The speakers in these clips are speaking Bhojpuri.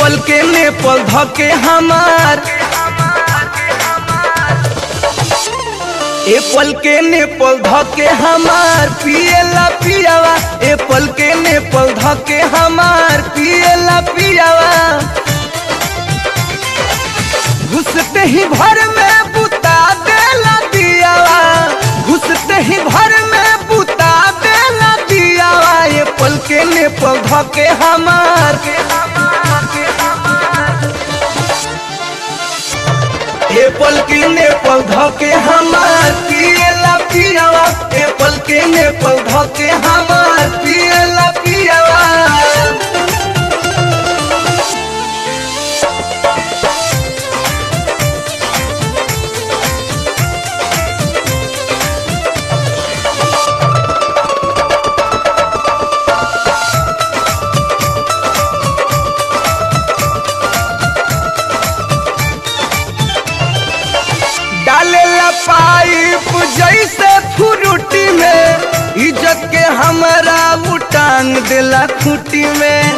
एप्पल के नेपाल धके हमार एप्पल के नेपाल धके हमार पियला पियावा एप्पल के नेपाल धके हमार पियला पियावा घुसते ही भर में बुता देला दियावा घुसते ही भर में बुता देला दियावा एप्पल के नेपाल धके हमार एप्पल के नेपाल धके हमार पियला पियावा एप्पल के नेपाल धके हमार पियला पियावा डालेला पाइप जैसे फ्रूटी में इज्जत के हमरा उटांग देला खूटी में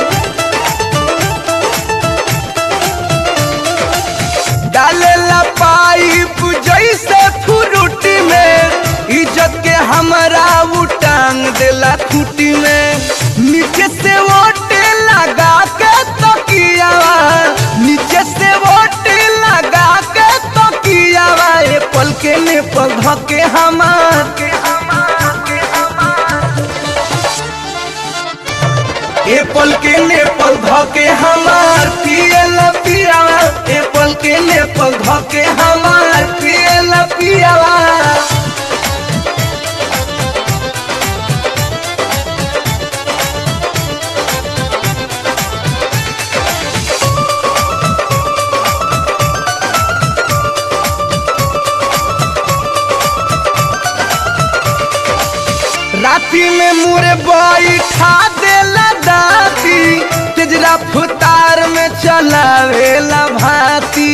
डालेला पाइप जैसे फ्रूटी में इज्जत के हमरा उटांग देला खूटी में नीचे से ओटे लगा के तकियावा नीचे से ओटे लगा के तकियावा एप्पल के नेपाल धके हमार एप्पल के नेपाल धके हमार पियला पियावा एप्पल के नेपाल धके हमार पियला पियावा राती में मुरे बाई खा देला दाती तेजरा फुतार में चलावेला भाती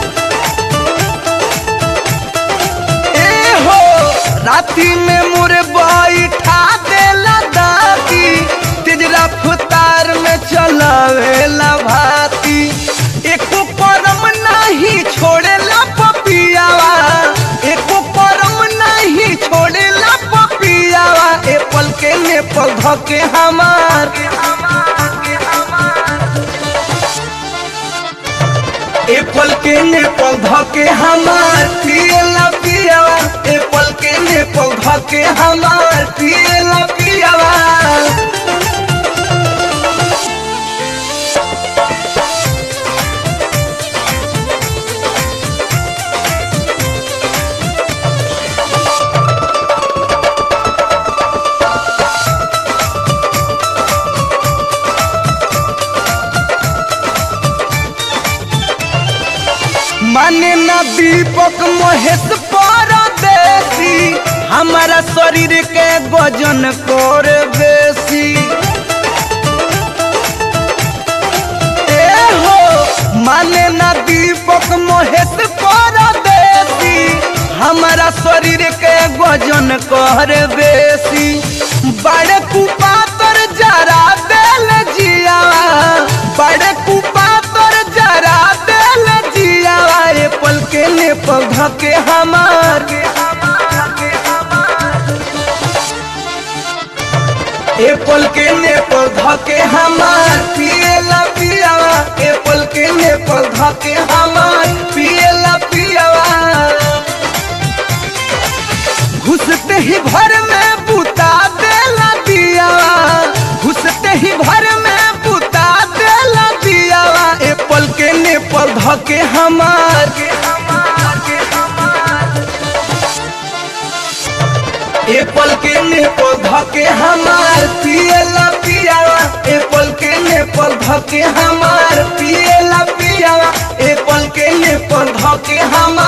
ए हो राती में मुरे बाई खा देला दाती तेजरा फुतार में चलावेला भाती एको परम नहीं छोड़ेला पपियावा एको परम नहीं छोड़ेला पपियावा एप्पल के नेपाल धके हमार एप्पल के नेपाल धके हमार पियला पियावा एप्पल के नेपाल धके हमार पियला पियावा माने ना दीपक महेश परदेसी हमारा शरीर के वजन कर बेसी ए हो माने ना दीपक महेश परदेसी हमारा शरीर के वजन कर बेसी बड़े कुपातर जरा देल जिया बड़े कुपातर जरा देल जियावा एप्पल के नेपाल धके हमार एप्पल के नेपाल धके हमार पियला पियावा एप्पल के नेपाल धके हमार पियला पियावा घुसते ही भर में बुता देला दियावा घुसते ही भर में बुता देला दियावा एप्पल के नेपाल धके हमार एप्पल के नेपाल धके हमार पियला पियावा एप्पल के नेपाल धके हमार पियला पियावा एप्पल के नेपाल धके हमार